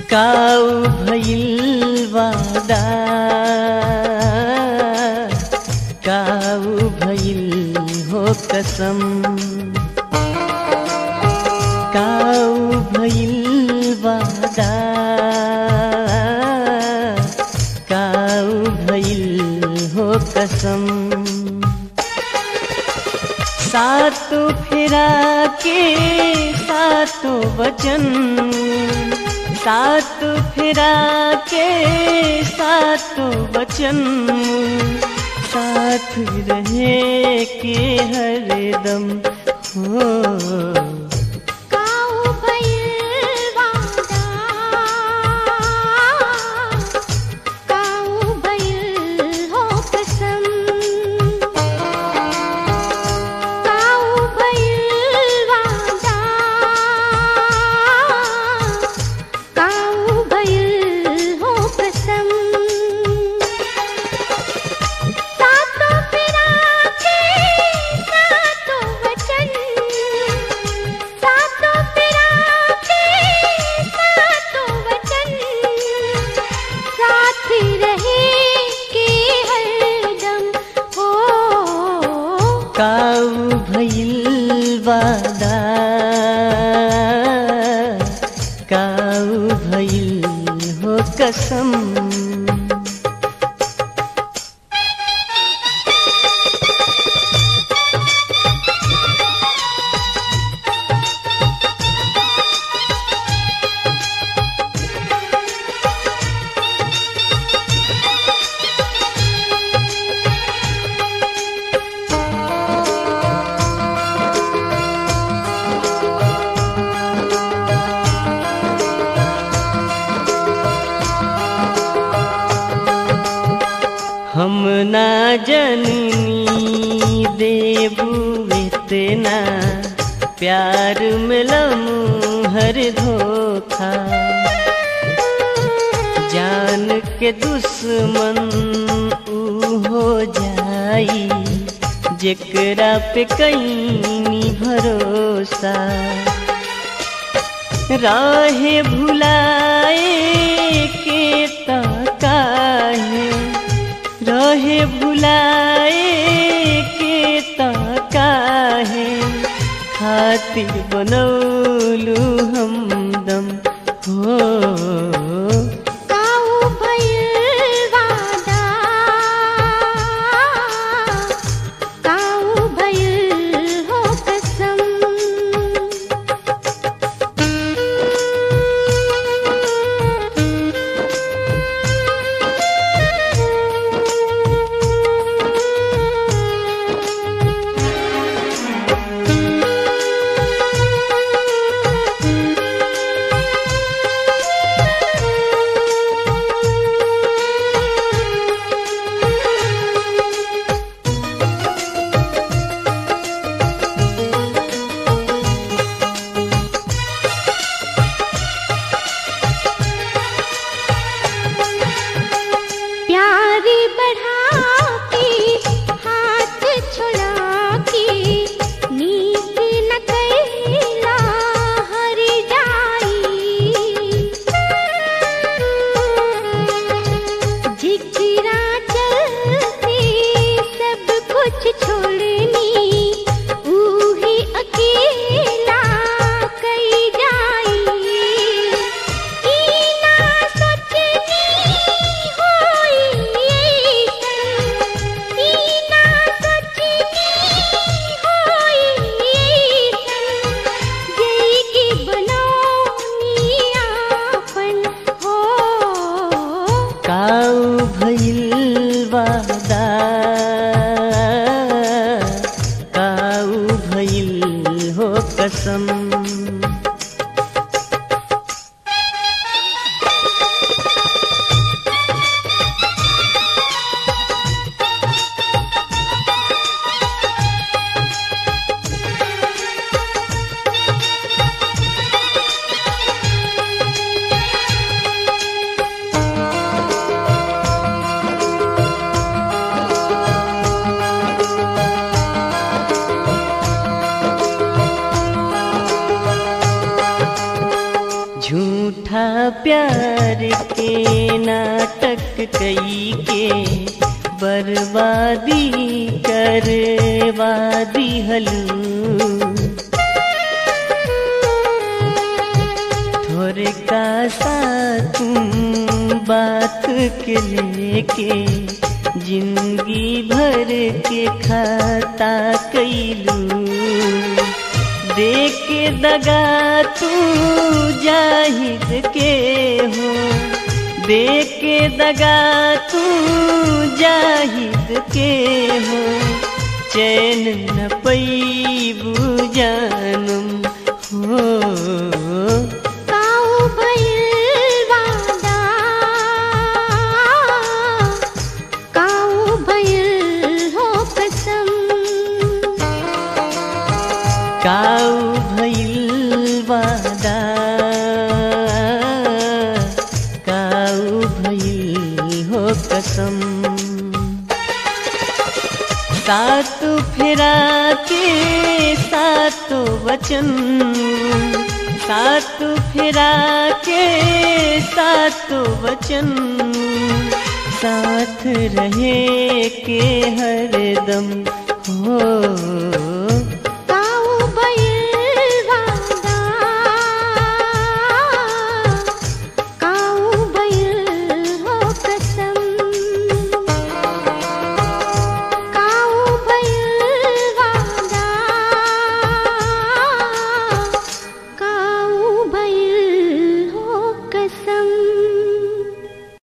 काऊ भइल वादा काऊ भइल हो कसम काऊ भइल वादा काऊ भइल हो कसम सातों फेरा के सातों वचन सात फेरा के सातों वचन साथ रहे के हरदम हो काऊ भइल वादा काऊ भइल हो कसम काऊ भइल वादा काऊ भइल हो कसम सातों फेरा के सातों वचन सातों फेरा के सातों वचन साथ रहे के हरदम हो काऊ भइल वादा काऊ भइल हो कसम हम ना जननी देबू इतना प्यार मिलम हर धोखा जान के दुश्मन ऊ हो जाई जेकरा पे कहीं भरोसा राहे भुलाए के ताकाहे रहे भुलाए के ताकाहे खातिर बनौलू हमदम हो काऊ भइल वादा काऊ भइल हो कसम प्यारी बढ़ा के हाथ छुड़ा के नीत न कैला हर जाई जिगरा चलते सब कुछ छोड़नी ऊही अकेला कई जाई ई ना सोचनी होई ऐसन ई ना सोचनी होई ऐसन जई के बनौनी आपन हो काऊ भइल वादा काऊ भइल हो कसम प्यार के नाटक कई के बर्बादी करवादी हलू थोड़े का सा तुम बात के लेके जिंदगी भर के खाता कैलू देख के दगा तू जाहिद के हो देख के दगा तू जाहिद के हो चैन न पैबू जानम हो काऊ भइल वादा काऊ भइल हो कसम काऊ भइल वादा काऊ भइल हो कसम सात फेरा के सात वचन सात फेरा के सात वचन साथ रहे के हरदम हो